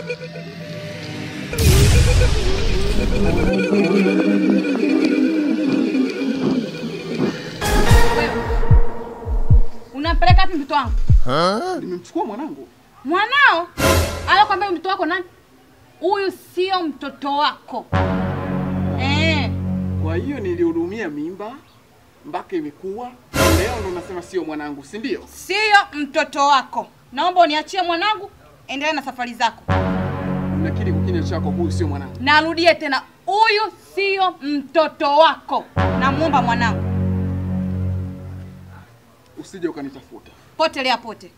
Wewe. Unampeleka wapi mtoto wangu? Nimemchukua mwanangu. Mwanao? Alokwambia mtoto wako nani? Huyu sio mtoto wako. Eh. Kwa hiyo nilihudumia mimba mpaka imekuwa leo ndo nasema sio mwanangu, si ndio? Sio mtoto wako. Naomba uniachie mwanangu, endelea na safari zako. Nakiri kwa kinywa chako, huyu sio mwanangu. Narudie tena, huyu sio mtoto wako. Namuomba mwanangu, Usije ukanitafuta. potelea pote.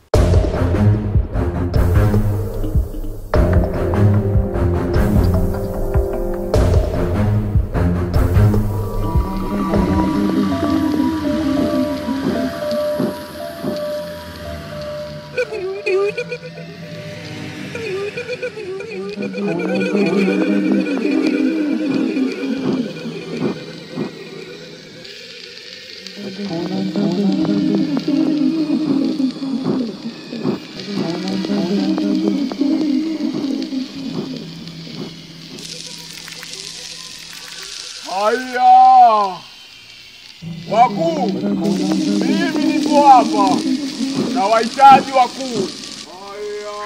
Haya, wakuu, mimi nipo hapa na wahitaji wakuu. Haya,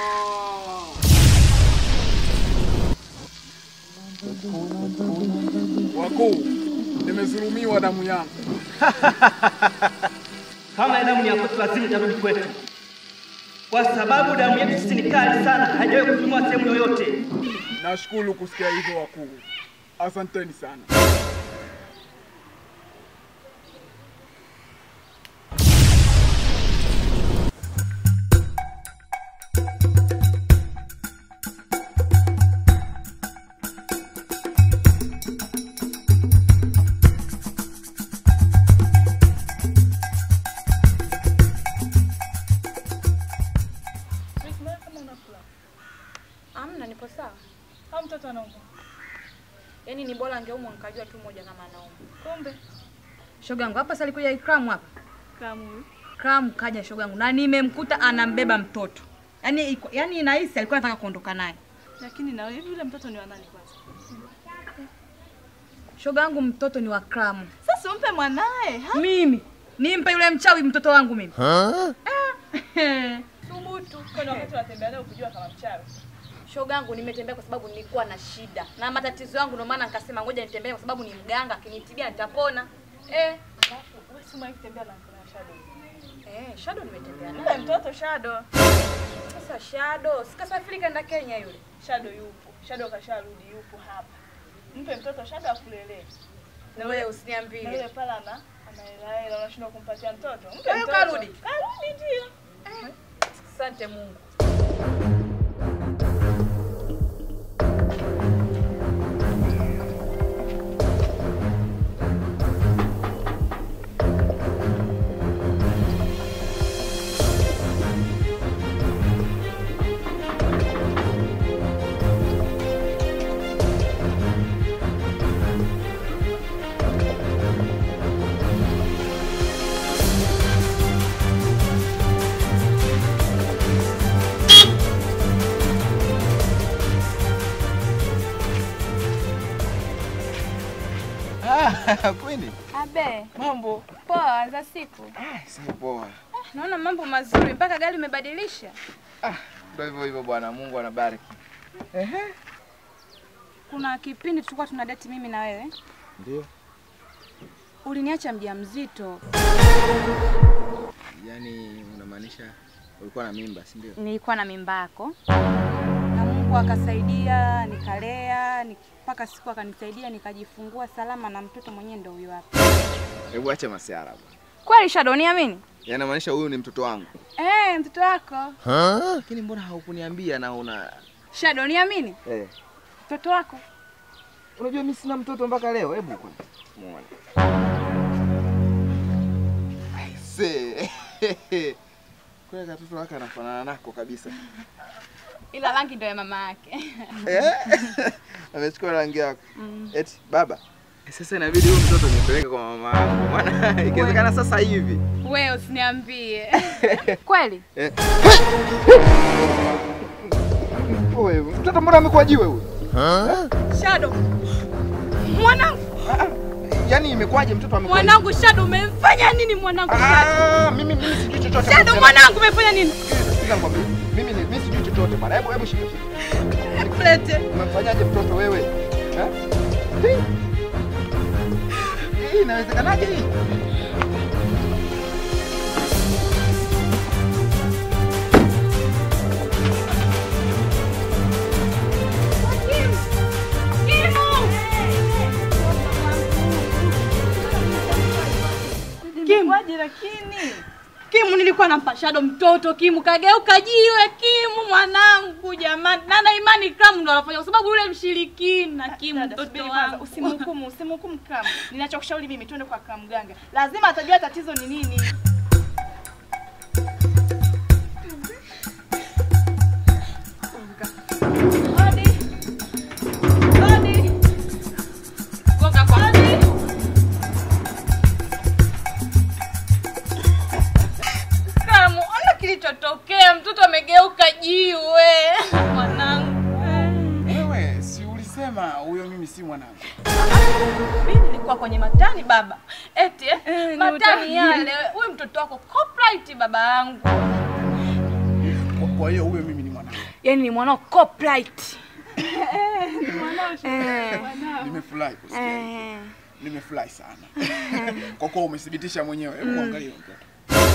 wakuu, nimezulumiwa damu yangu. Kama ni damu ya kwetu, lazima itarudi kwetu, kwa sababu damu yetu sisi ni kali sana, haijawahi kutumiwa sehemu yoyote. Nashukuru kusikia hivyo wakuu, asanteni sana. Amna, nipo sawa. Au mtoto anaumwa? Yaani ni bora angeumwa nikajua tu moja kama anaumwa. Kumbe Shogangu hapa sasa alikuja Ikram hapa. kamu huyu. Ikram kaja shogangu na nimemkuta anambeba mtoto. Yaani iko- yaani nahisi alikuwa anataka kuondoka naye. Lakini na hivi yule mtoto ni wa nani kwanza? Shogangu mtoto ni wa Ikram. Sasa umpe mwanae. ha? Mimi nimpe yule mchawi mtoto wangu mimi. Eh. Thubutu. Kwani wakati unatembea naye ukujua kama mchawi. Shogangu nimetembea kwa sababu nilikuwa na shida na matatizo yangu, ndio maana nikasema ngoja nitembee kwa sababu ni mganga, akinitibia nitapona. Eh, Alafu wewe si mwahi kutembea na mkono shadow. eh, Shadow nimetembea Yule naye. mtoto shadow. Sasa Shadow sikasafiri kaenda Kenya yule. Shadow yupo. Shadow kasharudi yupo hapa. Mpe mtoto shadow akulelee. Na wewe Na yule usiniambie. pale ana anaela hela unashindwa kumpatia mtoto. Mpe Kwa hiyo mtoto. karudi? Karudi ndio. Asante Mungu. Ah, kweli? Abe, Mambo? poa za siku. Ah, si poa. Naona mambo mazuri mpaka gari umebadilisha. Ah, ndio hivyo hivyo bwana, Mungu anabariki. Ehe. Kuna kipindi tulikuwa tuna date mimi na wewe. Ndio. Uliniacha mjamzito. Yaani unamaanisha ulikuwa na mimba, si ndio? Nilikuwa na mimba yako. Na Mungu akasaidia, nikalea, nik- mpaka siku akanisaidia nikajifungua salama na mtoto mwenyewe ndio huyo hapa. Hebu acha masiara bwana. Kweli Shadow, niamini? Yaani maanisha huyu ni mtoto wangu. Eh, mtoto wako. Lakini mbona haukuniambia na una Shadow, niamini? eh Mtoto wako. Unajua mimi sina mtoto mpaka leo. Hebu kwanza muone. Aise. Kwa katoto wake anafanana nako kabisa. Ila rangi ndio ya mama yake. Eh? Amechukua rangi yako. Eti baba. Sasa inabidi huyu mtoto nipeleke kwa mama yangu. Maana ikiwezekana sasa hivi. Wewe usiniambie. Kweli? Eh. Wewe mtoto mbona amekuwa jiwe huyu? Shadow. Mwanangu, Ah, ah, Yaani imekuwaje mtoto amekuwa jiwe? mwanangu Shadow umemfanya nini mwanangu Shadow? Ah, mimi mimi sijui chochote. Shadow mwanangu umefanya nini? Sikiza nikwambie. Mimi ni- mimi sijui chochote bwana. Hebu hebu shika. shika. Nikulete. Umemfanyaje mtoto wewe? Eh? Hii. Hii inawezekanaje hii? Kimwaje lakini? Kimu nilikuwa nampa Shadow mtoto, Kimu kageuka jiwe, Kimu mwanangu jamani. Na na imani Kramu ndo anafanya kwa sababu yule mshirikina Kimu Dada, mtoto subiri kwanza, wangu. usimhukumu, usimhukumu Kramu. Ninachokushauri mimi twende kwa Kramu mganga. Lazima atajua tatizo ni nini. Hodi. Hodi. Gonga kwa Kramu, ona kilichotokea, mtoto amegeuka jiwe. Mwanangu. Wewe si ulisema huyo mimi si mwanangu? Mimi nilikuwa kwenye matani baba. Eti eh, Eh, ni matani utani. yale. Huyu mtoto wako copyright baba yangu. Kwa- Kwa hiyo huyo mimi ni mwanangu. Yaani ni mwanao copyright. Nimefurahi kusikia. Nimefurahi sana. Kwa kuwa umethibitisha mwenyewe. Hebu angalia huyo mtoto.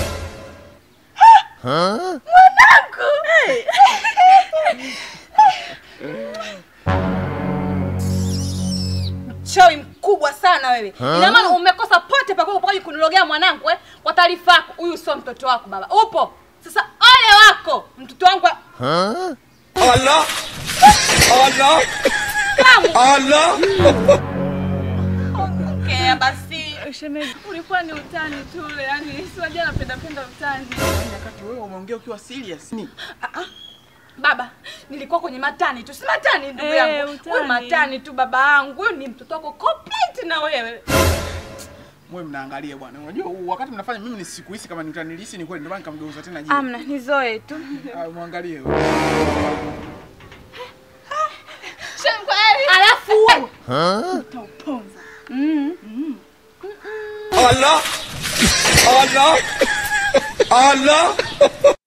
Chawi mkubwa sana wewe. Ina maana umekosa pote pa kwako pamoja kunilogea mwanangu eh? Kwa taarifa yako, huyu sio mtoto wako baba. Upo. Sasa ole wako. Mtoto wangu wa- Allah! Allah! Kamu. Allah! Ongea basi. Shemeji, ulikuwa ni utani tu, yani si wajua napenda penda utani. Wakati wewe umeongea ukiwa serious. Ni Baba, nilikuwa kwenye matani tu. Si matani ndugu Eh, yangu. utani. Wewe matani tu baba yangu. Huyu ni mtoto wako complete na wewe. mwe mnaangalia bwana. Unajua huu wakati mnafanya mimi nisikuhisi kama ni utani, nilihisi ni kweli ndio maana nikamgeuza tena jiwe. Amna, nizoe tu. Ah, Mwangalie. Alafu wewe Allah! Allah! Allah!